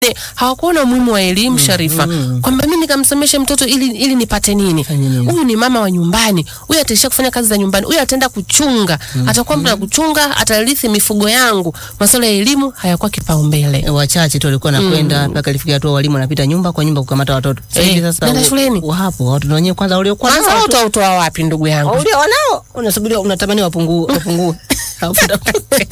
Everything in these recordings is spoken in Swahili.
hawakuona umuhimu wa elimu Sharifa, kwamba mimi nikamsomeshe mtoto ili, ili nipate nini? Fanye nini? Huyu ni mama wa nyumbani, huyu ataishia kufanya kazi za nyumbani, huyu ataenda kuchunga, atakuwa mtu wa kuchunga, atarithi mifugo yangu. Masuala ya elimu hayakuwa kipaumbele. wachache tu walikuwa nakwenda mpaka ilifikia hatua walimu wanapita nyumba kwa nyumba kukamata watoto. Sasa Eh, hivi sasa nenda u- shuleni. wapo watoto wenyewe kwanza waliokuwa Kwanza nao wao tu- utautoa wapi ndugu yangu? ulio wanao unasubiria unatamani wapungue wapungue. Alafu uta-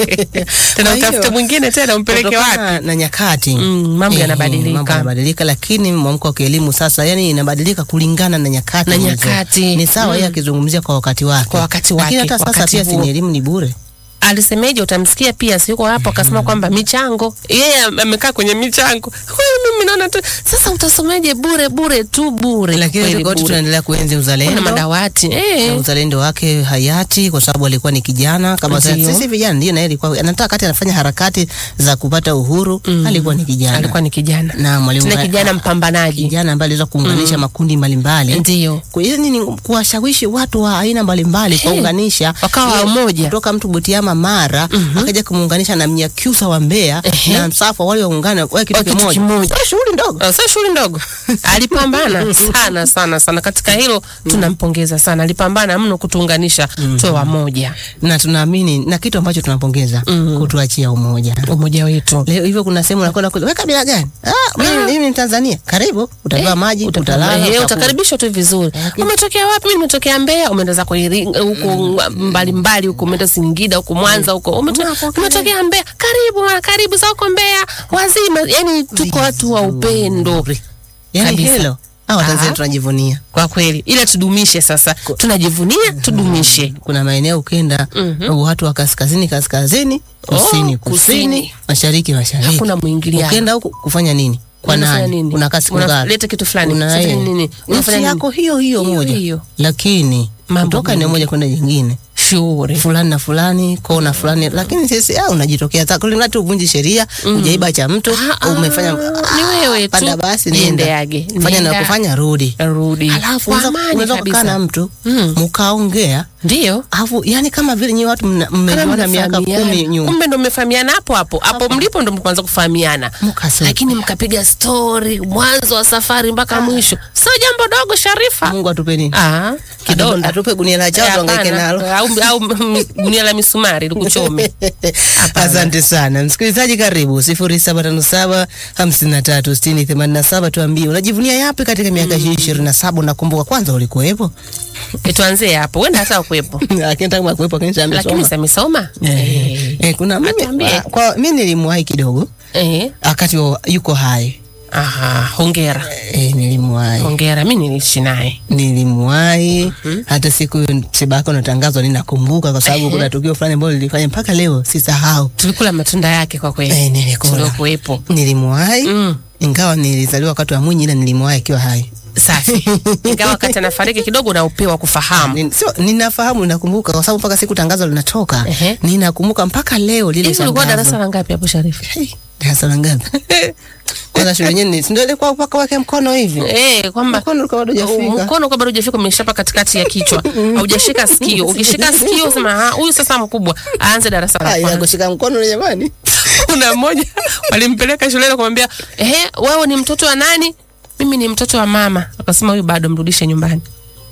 Tena Kwa hiyo, utafute mwingine tena umpeleke kutokana wapi? na nyakati Mm, mambo Eh, yanabadilika. mambo yanabadilika, lakini mwamko wa kielimu sasa, yani inabadilika kulingana na nyakati Na hizo. nyakati. Ni sawa yeye akizungumzia kwa wakati wake, Kwa wakati lakini wake, hata sasa wakati pia si huo. ni elimu ni bure. alisemeje? Utamsikia pia siko hapo, akasema kwamba michango, yeye amekaa kwenye michango. Huyu mimi naona tu sasa, utasomeje bure bure tu bure, Lakini kweli tofauti bure. tunaendelea kuenzi Kuna uzalendo madawati na eh, uzalendo wake hayati kwa sababu alikuwa ni kijana kama sasa Ndio. sisi vijana, ndio na yeye alikuwa anataka kati anafanya harakati za kupata uhuru, alikuwa ni kijana alikuwa ni kijana na mwalimu tena kijana mpambanaji, kijana ambaye aliweza kuunganisha makundi mbalimbali ndio Kwa hiyo ni kuwashawishi watu wa aina mbalimbali kuwaunganisha wakawa Ile- wamoja. kutoka mtu Butiama Mara akaja kumuunganisha na Mnyakyusa wa Mbeya Ehe. na Msafa wale waungana wawe kitu Wawe kitu kimoja. kimoja. Sio shughuli ndogo. Ah, sio shughuli ndogo. Alipambana sana sana sana katika hilo, tunampongeza sana. Alipambana mno kutuunganisha tuwe wamoja, Na tunaamini na kitu ambacho tunapongeza kutuachia umoja. umoja wetu. Leo hivyo kuna sehemu unakwenda kuuliza, wewe kabila gani? Ah, mimi mimi ni Tanzania. Karibu, utapewa maji, utalala, Eh, utakula. utakaribishwa tu vizuri. Lakini- Umetokea wapi? Mimi nimetokea Mbeya. Umeenda zako Iringa huko mbalimbali huko, umeenda Singida huko, Mwanza huko, Umeto- Unapokea. umetokea Mbeya. Karibu bwana, karibu za huko Mbeya wazima. Yani tuko watu wa upendo Yaani kabisa. hilo. Hao Tanzania Ah. tunajivunia. kwa kweli, ila tudumishe sasa, tunajivunia tudumishe. kuna maeneo ukenda watu wa kaskazini kaskazini, kusini Oh, kusini. kusini, mashariki mashariki. Hakuna mwingiliano. Ukenda huku kufanya nini? Kwa Unafanya nani? nini? Unakaa siku ngapi? Unaleta kitu fulani. Una- Sasa eh, nini? Unafanya nchi nini? yako hiyo hiyo Hiyo moja, hiyo. lakini Mambo kutoka eneo mengi. moja kwenda jingine Shughuli. fulani na fulani kona fulani, lakini sisi ah, unajitokea zako ili tu uvunji sheria, ujaiba cha mtu, Ah, umefanya ah, ni wewe tu. panda basi, Jiendeage. nenda fanya na Nenda. kufanya, rudi. Rudi. Alafu Kwa unaweza amani unaweza kukaa kabisa. na mtu Mm. mkaongea, Ndio. alafu yani kama vile nyi watu mna- Kama mmejuana miaka mnafahamiana. kumi nyuma Kumbe ndo mmefahamiana hapo hapo hapo mlipo ndo mkaanza kufahamiana, Mkasema. lakini mkapiga stori mwanzo wa safari mpaka mwisho. Sio jambo dogo, Sharifa. Mungu atupe nini? Ah, kidonda atupe gunia la Eh, chao tuangaike hapana. nalo. au, au mm, gunia la misumari likuchome. Hapana. Asante sana msikilizaji, karibu sifuri saba tano saba hamsini na tatu sitini themanini na saba. Tuambie unajivunia yapi katika miaka hii ishirini na saba? Unakumbuka kwanza ulikuwepo, Eh, tuanzie hapo, wenda hata kuwepo, lakini tangu akuwepo lakini sasa lakini amesoma. samesoma Eh, eh, kuna mimi Atuambie. kwa mimi nilimwahi kidogo eh. wakati wa- yuko hai Aha, hongera eh, nilimwahi hongera, mi niliishi naye nilimwahi hata siku msiba wake unatangazwa ninakumbuka, kwa sababu Ehe. kuna tukio fulani ambalo lilifanya mpaka leo sisahau. tulikula matunda yake kwa kweli, Eh, nilikula tuliokuwepo. nilimwahi Mm. ingawa nilizaliwa wakati wa Mwinyi, ila nilimwahi akiwa hai. Safi, ingawa wakati anafariki kidogo na upewa kufahamu Nin- sio ninafahamu, ninakumbuka kwa sababu mpaka siku tangazo linatoka Ehe. ninakumbuka mpaka leo lile hivi. Ulikuwa tangazo. darasa la ngapi hapo Sharifu? Hey, darasa la ngapi? Kwanza shule yenyewe ni- si ndio ilikuwa mpaka wake mkono hivi Eh, kwamba mkono ulikuwa bado hujafika. mkono kwa bado hujafika, umeshapa katikati ya kichwa, haujashika sikio. Ukishika sikio sema ha, huyu sasa mkubwa aanze darasa la Ah, ila kwanza. kushika mkono ni jamani. Kuna mmoja walimpeleka shuleni kumwambia, ehe, wewe ni mtoto wa nani? Mimi ni mtoto wa mama. Akasema huyu bado mrudishe nyumbani.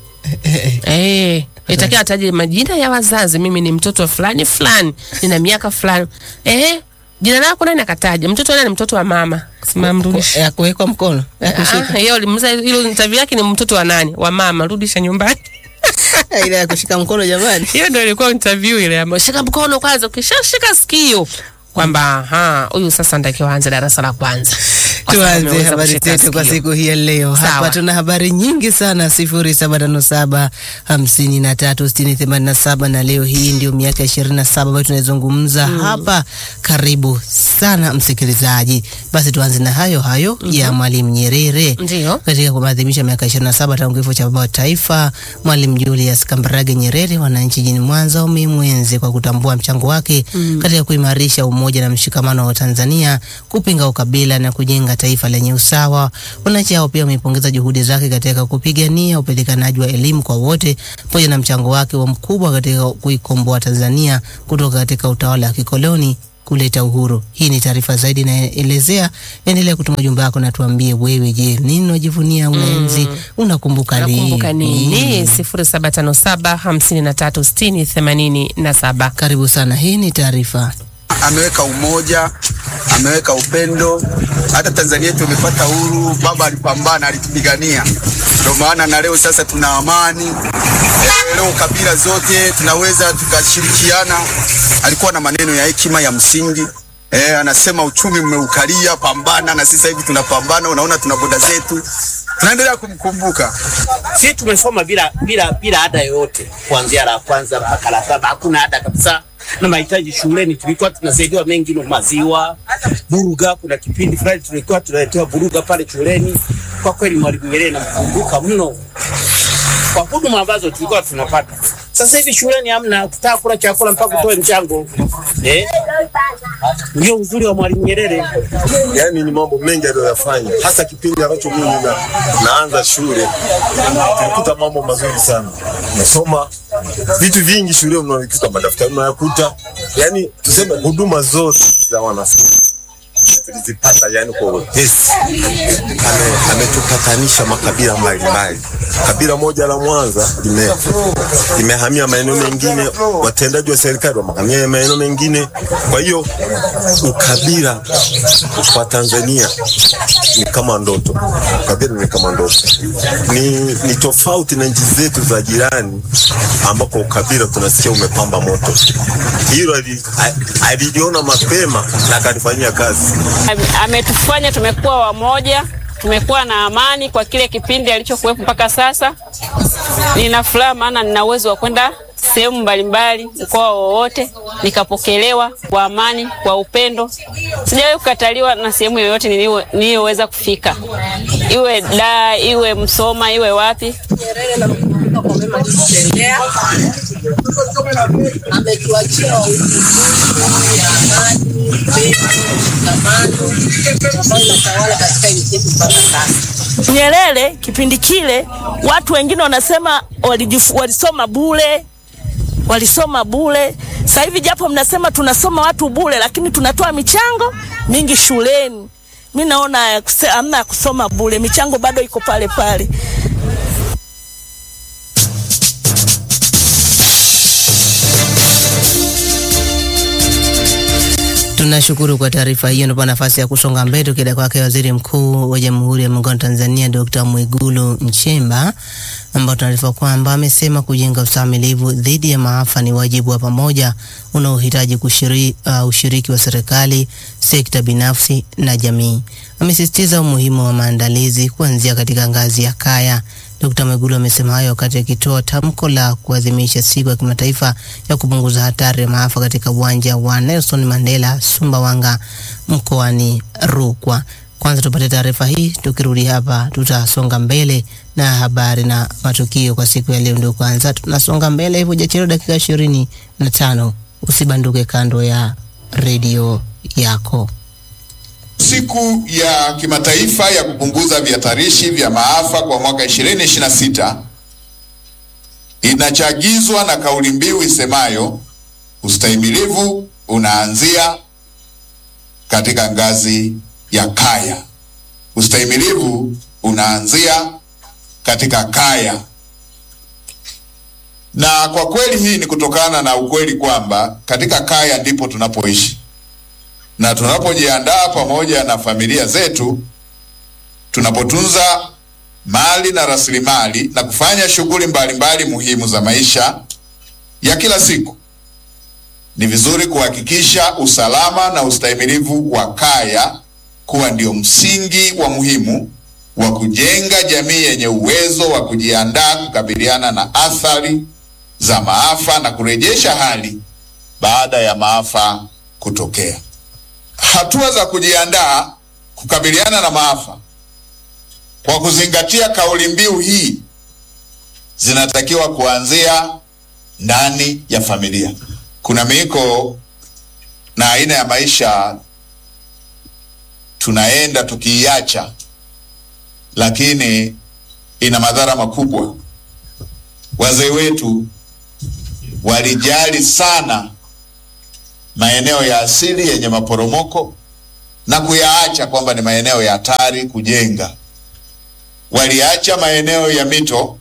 Eh, itakiwa ataje majina ya wazazi. Mimi ni mtoto wa fulani fulani, nina miaka fulani. Eh, jina lako nani? Akataja mtoto wa nani? Mtoto wa mama. Akasema mrudishe. Ya kuwekwa mkono. Ya kushika. Ah, hiyo limuza hilo interview yake ni mtoto wa nani? Wa mama, rudisha nyumbani. Ile ya kushika mkono jamani. Hiyo ndio ilikuwa interview ile ambayo shika mkono kwanza, ukishashika sikio kwamba aha, huyu sasa ndakiwa aanze darasa la kwanza. Kwa sababu Tuanze ameweza habari kushika zetu kwa sikio. siku hii ya leo. Sawa. Hapa tuna habari nyingi sana, sifuri saba tano saba hamsini na tatu sitini themanini na saba na leo hii ndio miaka ishirini na saba ambayo tunaizungumza hapa. Karibu sana msikilizaji, basi tuanze na hayo hayo ya Mwalimu Nyerere Ndio. katika kumaadhimisha miaka 27 tangu kifo cha baba wa taifa Mwalimu Julius Kambarage Nyerere, wananchi jijini Mwanza wamemwenzi kwa kutambua mchango wake katika kuimarisha umoja na mshikamano wa Tanzania, kupinga ukabila na kujenga taifa lenye usawa. Wananchi hao pia wamepongeza juhudi zake katika kupigania upatikanaji wa elimu kwa wote pamoja na mchango wake wa mkubwa katika kuikomboa Tanzania kutoka katika utawala wa kikoloni kuleta uhuru. Hii ni taarifa zaidi inaelezea. Endelea kutuma ujumbe wako na tuambie wewe, je, nini unajivunia unaenzi, unakumbuka Nakumbuka lini? nini? sifuri saba tano saba hamsini na tatu sitini themanini na saba. Karibu sana, hii ni taarifa. ameweka umoja, ameweka upendo. Hata Tanzania yetu imepata uhuru, baba alipambana, alitupigania, ndio maana na leo sasa tuna amani. Eh, leo kabila zote tunaweza tukashirikiana. Alikuwa na maneno ya hekima ya msingi. Eh, anasema uchumi mmeukalia, pambana, na sisi hivi tunapambana. Unaona tuna boda zetu, tunaendelea kumkumbuka. Sisi tumesoma bila bila bila ada yoyote kuanzia la kwanza mpaka la saba, hakuna ada kabisa. Na mahitaji shuleni tulikuwa tunasaidiwa mengi, no maziwa, buruga. Kuna kipindi fulani tulikuwa tunaletewa buruga pale shuleni. Kwa kweli Mwalimu Nyerere namkumbuka mno kwa huduma ambazo tulikuwa tunapata. Sasa hivi shuleni hamna, kutaka kula chakula mpaka utoe mchango eh. Ndio uzuri wa Mwalimu Nyerere. Yaani ni mambo mengi aliyoyafanya, hasa kipindi ambacho mimi na, naanza shule tulikuta mambo mazuri sana. Nasoma vitu vingi shule, mnakuta madaftari mnayakuta, yaani tuseme huduma zote za wanafunzi tulizipata yani kwa wepesi. Ame- Ametupatanisha makabila mbalimbali. Kabila moja la Mwanza lime limehamia maeneo mengine, watendaji wa serikali wamehamia maeneo mengine. Kwa hiyo ukabila kwa Tanzania ni kama ndoto, ukabila ni kama ndoto, ni, ni tofauti na nchi zetu za jirani ambako ukabila tunasikia umepamba moto. Hilo ali- a- aliliona mapema na akalifanyia kazi. Ame- ametufanya tumekuwa wamoja, tumekuwa na amani kwa kile kipindi alichokuwepo mpaka sasa. Nina furaha maana nina uwezo wa kwenda sehemu mbalimbali, mkoa wowote, nikapokelewa kwa amani, kwa upendo. Sijawahi kukataliwa na sehemu yoyote niliyo- niliyoweza kufika, iwe Dar, iwe Msoma, iwe wapi. ametuachia uhuru ya amani, upendo, mshikamano ambayo inatawala katika nchi yetu mpaka sasa. Nyerere kipindi kile watu wengine wanasema walijif, walisoma bure, walisoma bure. Sasa hivi japo mnasema tunasoma watu bure, lakini tunatoa michango mingi shuleni. Mi naona ya kuse- hamna ya kusoma bure, michango bado iko pale pale. Tunashukuru kwa taarifa hiyo. Ndipo nafasi ya kusonga mbele tukida kwake Waziri Mkuu wa Jamhuri ya Muungano wa Tanzania Dr. Mwigulu Nchemba, ambao taarifa kwamba amesema kujenga ustahimilivu dhidi ya maafa ni wajibu wa pamoja unaohitaji kushiri, uh, ushiriki wa serikali, sekta binafsi na jamii. Amesisitiza umuhimu wa maandalizi kuanzia katika ngazi ya kaya. Dkt. Mwigulu amesema hayo wakati akitoa tamko la kuadhimisha siku ya kimataifa ya kupunguza hatari ya maafa katika uwanja wa Nelson Mandela Sumbawanga mkoani Rukwa. Kwanza tupate taarifa hii, tukirudi hapa tutasonga mbele na habari na matukio kwa siku ya leo. Ndio kwanza tunasonga mbele hivyo, jachelewa dakika ishirini na tano. Usibanduke kando ya redio yako. Siku ya kimataifa ya kupunguza vihatarishi vya maafa kwa mwaka 2026 inachagizwa na kauli mbiu isemayo ustahimilivu unaanzia katika ngazi ya kaya. Ustahimilivu unaanzia katika kaya. Na kwa kweli hii ni kutokana na ukweli kwamba katika kaya ndipo tunapoishi na tunapojiandaa pamoja na familia zetu, tunapotunza mali na rasilimali na kufanya shughuli mbalimbali muhimu za maisha ya kila siku, ni vizuri kuhakikisha usalama na ustahimilivu wa kaya kuwa ndio msingi wa muhimu wa kujenga jamii yenye uwezo wa kujiandaa kukabiliana na athari za maafa na kurejesha hali baada ya maafa kutokea. Hatua za kujiandaa kukabiliana na maafa kwa kuzingatia kauli mbiu hii zinatakiwa kuanzia ndani ya familia. Kuna miiko na aina ya maisha tunaenda tukiiacha, lakini ina madhara makubwa. Wazee wetu walijali sana maeneo ya asili yenye maporomoko na kuyaacha kwamba ni maeneo ya hatari kujenga. Waliacha maeneo ya mito,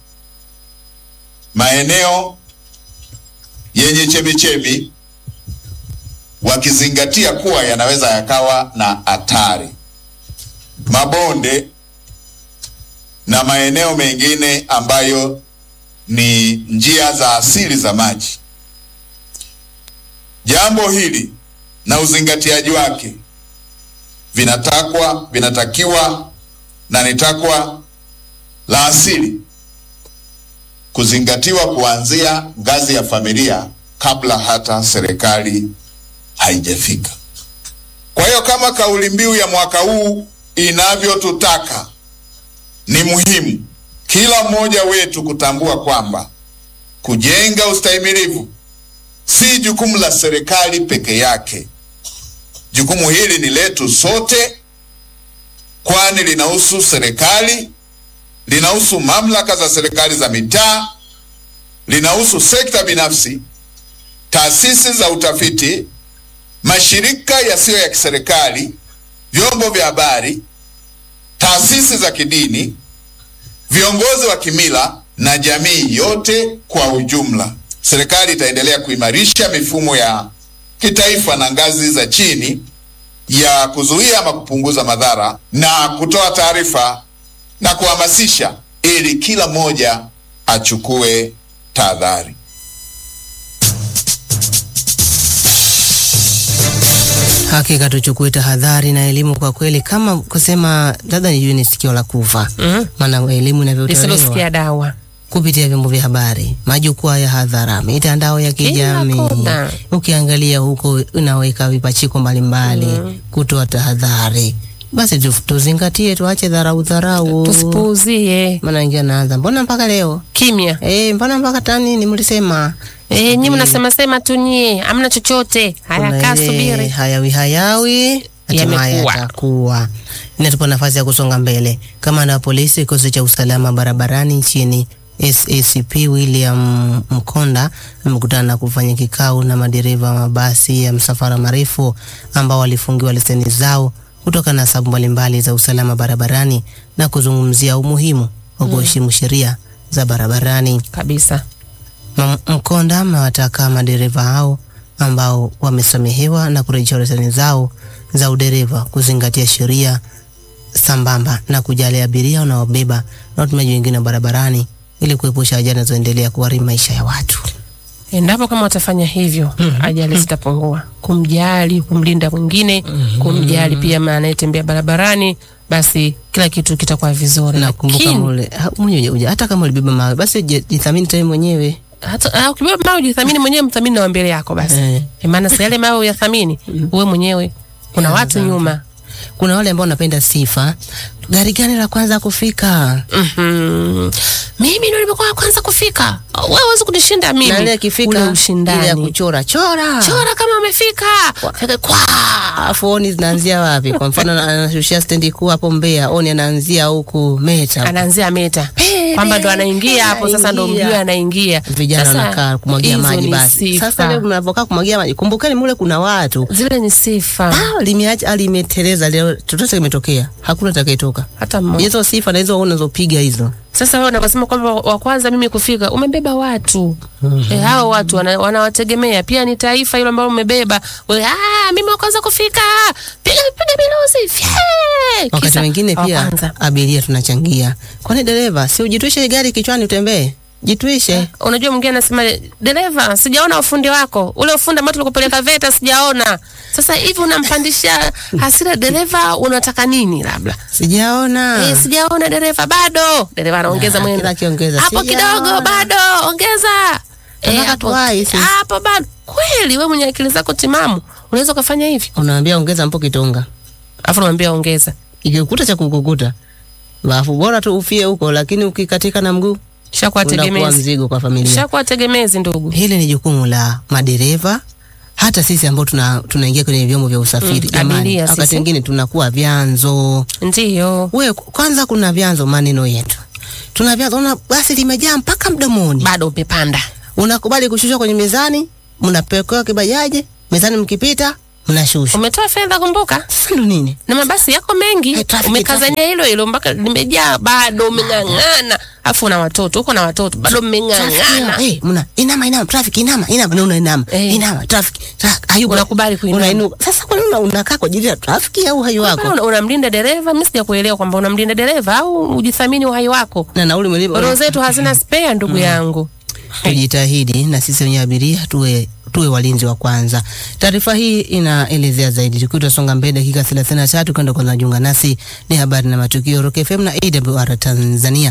maeneo yenye chemichemi, wakizingatia kuwa yanaweza yakawa na hatari, mabonde na maeneo mengine ambayo ni njia za asili za maji. Jambo hili na uzingatiaji wake vinatakwa vinatakiwa na ni takwa la asili kuzingatiwa kuanzia ngazi ya familia kabla hata serikali haijafika. Kwa hiyo kama kauli mbiu ya mwaka huu inavyotutaka, ni muhimu kila mmoja wetu kutambua kwamba kujenga ustahimilivu si jukumu la serikali peke yake. Jukumu hili ni letu sote, kwani linahusu serikali, linahusu mamlaka za serikali za mitaa, linahusu sekta binafsi, taasisi za utafiti, mashirika yasiyo ya kiserikali, vyombo vya habari, taasisi za kidini, viongozi wa kimila na jamii yote kwa ujumla. Serikali itaendelea kuimarisha mifumo ya kitaifa na ngazi za chini ya kuzuia ama kupunguza madhara na kutoa taarifa na kuhamasisha ili kila mmoja achukue tahadhari. Hakika tuchukue tahadhari na elimu kwa kweli, kama kusema labda nijue ni sikio la kufa, maana elimu inavyotolewa lisilosikia dawa kupitia vyombo vya habari, majukwaa ya hadhara, mitandao ya kijamii. kona. Ukiangalia huko unaweka vipachiko mbalimbali kutoa tahadhari. Basi tu- tuzingatie, tuache dharau dharau, tusipuuzie maana ingia naanza, mbona mpaka leo kimya. eh, mbona mpaka tanini mlisema Eh, nyinyi mnasema sema tu nyie, hamna chochote. Haya, Kuna kaa ile subiri. hayawi hayawi hatimaye Yamekuwa. yatakuwa. Inatupa nafasi ya kusonga mbele. Kamanda wa polisi kikosi cha usalama barabarani nchini SACP William Mkonda amekutana na kufanya kikao na madereva wa mabasi ya msafara marefu ambao walifungiwa leseni zao kutokana na sababu mbalimbali za usalama barabarani na kuzungumzia umuhimu wa kuheshimu sheria za barabarani. Kabisa. M- Mkonda amewataka madereva hao ambao wamesamehewa na kurejesha leseni zao za udereva kuzingatia sheria sambamba na kujali abiria wanaobeba na watumiaji wengine wa barabarani ili kuepusha ajali zinazoendelea kuharibu maisha ya watu. Endapo kama watafanya hivyo, ajali zitapungua. Kumjali, kumlinda mwingine, kumjali pia ma- anayetembea barabarani, basi kila kitu kitakuwa vizuri. Na kumbuka Lakini, mule, ha- mwenye uja- hata kama ulibeba mawe basi je- jithamini tu wewe mwenyewe. hata ah, ukibeba mawe ujithamini mwenyewe, mthamini na wa mbele yako basi. Eh. Eh, maana si yale mawe uyathamini uwe mwenyewe. Kuna watu nyuma. Kuna wale ambao wanapenda sifa. Gari gani la kwanza kufika? Mhm. Mimi ndio nimekuwa wa kwanza kufika. Wewe huwezi kunishinda mimi. Na ile Ule akifika ile ya ushindani. kuchora chora. Chora kama umefika. Fika kwa. Alafu oni zinaanzia wapi? Kwa mfano ana- anashushia stendi kuu hapo Mbeya, oni anaanzia huku Meta. Anaanzia meta. Kwamba ndo anaingia hapo sasa ndo Anaingia. mjue anaingia. Vijana Sasa, wanakaa kumwagia hizo maji ni basi. sifa. Sasa leo mnavokaa kumwagia maji, kumbukeni mule kuna watu. Zile ni sifa. Ah, limeacha limeteleza leo, chochote kimetokea, hakuna atakayetoka. Hata mmoja. Hizo sifa na hizo unazopiga hizo. Sasa wewe unaposema kwamba wa kwanza mimi kufika, umebeba watu eh, hao watu wana- wanawategemea pia, ni taifa hilo ambalo umebeba wewe. Ah, mimi wa kwanza kufika, piga piga miluzi fye! Wakati Kisa, mwingine wa pia kwanza. abiria tunachangia. Kwani dereva, si ujitwishe gari kichwani utembee? Jitwishe. Unajua mwingine anasema dereva, sijaona ufundi wako, ule ufundi ambao tulikupeleka VETA sijaona. Sasa hivi unampandisha hasira dereva, unataka nini? Labda Sijaona. eh, sijaona dereva, bado dereva anaongeza Ah, mwendo kila akiongeza, hapo sijaona. kidogo, bado ongeza Eh, Nataka hapo tuwai sisi. hapo bado. Kweli wewe mwenye akili zako timamu unaweza ukafanya hivi, Unaambia ongeza mpo kitonga. alafu unamwambia ongeza, Ikikukuta cha kukukuta. Alafu bora tu ufie huko, lakini ukikatika na mguu shakuwa unakuwa tegemezi, mzigo kwa familia. shakuwa tegemezi ndugu. Hili ni jukumu la madereva, hata sisi ambao tuna tunaingia kwenye vyombo vya usafiri. Mm, Jamani, abiria wakati sisi. mwingine tunakuwa vyanzo. Ndiyo, We kwanza, kuna vyanzo maneno yetu, tuna vyanzo. Una basi limejaa mpaka mdomoni, bado umepanda unakubali kushushwa kwenye mizani, mnapekewa kibajaje, mezani mkipita mnashusha. Umetoa fedha kumbuka, Sasa ndo nini? na mabasi yako mengi Eh, traffic, umekazania hilo hilo mpaka limejaa, bado umeng'ang'ana, afu una watoto uko na watoto bado mmeng'ang'ana. Eh, mna inama inama traffic inama inama na una inama Eh. inama traffic traffic hayuko Unakubali kuinama. unainuka. Sasa kwa nini una- unakaa kwa ajili ya traffic au hayo wako? Una- Unamlinda dereva, mimi sijakuelewa kwamba unamlinda dereva au ujithamini uhai wako. Na nauli mlipo. Roho zetu hazina spare, ndugu yangu. tujitahidi na sisi wenye abiria tuwe tuwe walinzi wa kwanza. Taarifa hii inaelezea zaidi. Tukiwa tunasonga mbele dakika 33 kwenda kwa najiunga nasi ni habari na matukio Rock FM na AWR Tanzania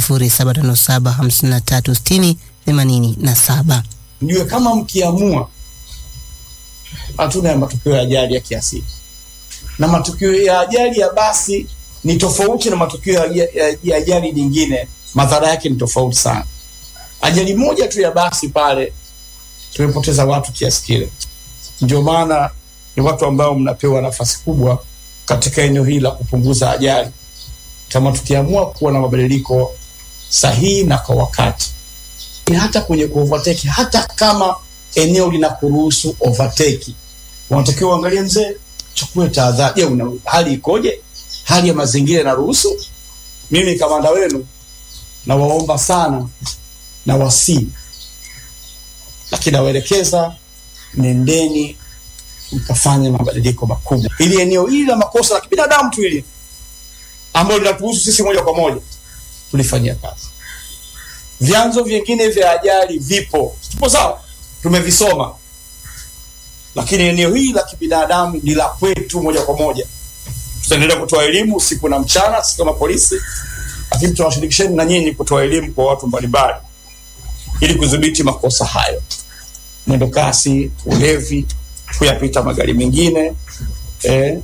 0757536087. mjue kama mkiamua, hatuna ya matukio ya ajali ya kiasili, na matukio ya ajali ya basi ni tofauti na matukio ya, ya, ya ajali nyingine, madhara yake ni tofauti sana. Ajali moja tu ya basi pale tumepoteza watu kiasi kile. Ndio maana ni watu ambao mnapewa nafasi kubwa katika eneo hili la kupunguza ajali, kama tukiamua kuwa na mabadiliko sahihi na kwa wakati ni hata kwenye kuovertake, hata kama eneo linakuruhusu overtake, unatakiwa uangalie, mzee, chukue tahadhari. Je, una hali ikoje? Hali ya mazingira inaruhusu? Mimi kamanda wenu nawaomba sana na wasii, lakini nawaelekeza, nendeni mkafanye mabadiliko makubwa, ili eneo hili la makosa la kibinadamu tu hili ambalo linatuhusu sisi moja kwa moja tulifanyia kazi vyanzo vingine vya ajali vipo, tupo sawa, tumevisoma, lakini eneo hili la kibinadamu ni la kwetu moja kwa moja. Tutaendelea kutoa elimu usiku na mchana, sisi kama polisi, lakini tunawashirikisheni na nyinyi kutoa elimu kwa watu mbalimbali ili kudhibiti makosa hayo, mwendo kasi, ulevi, kuyapita magari mengine eh,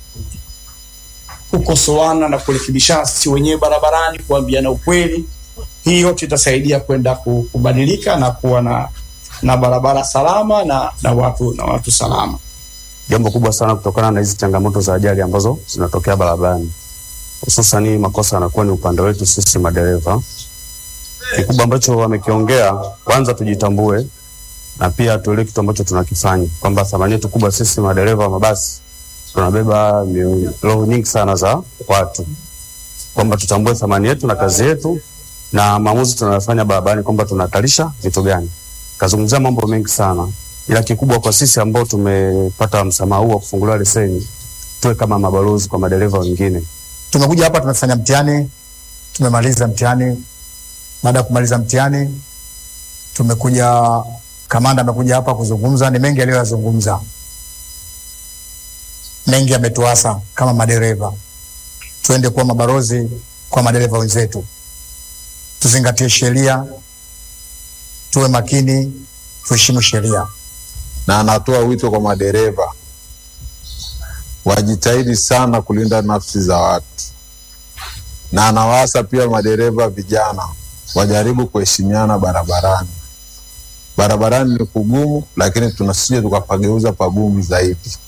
kukosoana na kurekebishana sisi wenyewe barabarani, kuambiana ukweli hii yote itasaidia kwenda ku- kubadilika na kuwa na na barabara salama na, na watu na watu salama. jambo kubwa sana kutokana na hizi changamoto za ajali ambazo zinatokea barabarani, hususan hii makosa yanakuwa ni upande wetu sisi madereva. Kikubwa ambacho wamekiongea, kwanza tujitambue na pia tuelewe kitu ambacho tunakifanya, kwamba thamani yetu kubwa sisi madereva wa mabasi tunabeba mio- roho nyingi sana za watu, kwamba tutambue thamani yetu na kazi yetu na maamuzi tunayofanya barabarani, kwamba tunahatarisha vitu gani. Kazungumzia mambo mengi sana, ila kikubwa kwa sisi ambao tumepata msamaha huu wa kufunguliwa leseni, tuwe kama mabalozi kwa madereva wengine. tumekuja hapa tumefanya mtihani, tumemaliza mtihani. Baada ya kumaliza mtihani, tumekuja, kamanda amekuja hapa kuzungumza. Ni mengi aliyoyazungumza, mengi yametuasa kama madereva. Tuende kuwa mabalozi kwa madereva wenzetu, tuzingatie sheria, tuwe makini, tuheshimu sheria. na anatoa wito kwa madereva wajitahidi sana kulinda nafsi za watu, na anawaasa pia madereva vijana wajaribu kuheshimiana barabarani. Barabarani ni kugumu, lakini tunasije tukapageuza pagumu zaidi.